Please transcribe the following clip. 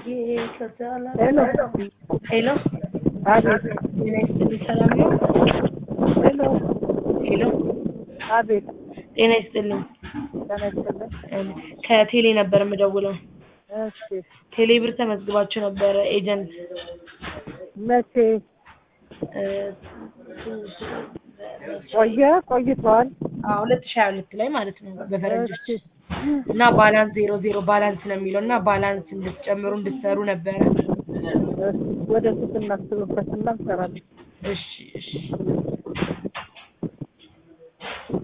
ሄሎ ሄሎ አቤት ጤና ይስጥልኝ ሰላም ነው? ሄሎ ሄሎ አቤት ጤና ይስጥልኝ ጤና ይስጥልኝ እም፣ ከቴሌ ነበር የምደውለው። እሺ ቴሌ ብር ተመዝግባችሁ ነበረ ኤጀንት መቼ እ፣ ቆየ ቆይቷል ሁለት ሺህ ሀያ ሁለት ላይ ማለት ነው በፈረንጆች እሺ እና ባላንስ ዜሮ ዜሮ ባላንስ ነው የሚለው እና ባላንስ እንድትጨምሩ እንድትሰሩ ነበረ። እሺ ወደፊት እናስብበትና እንሰራለን እሺ እሺ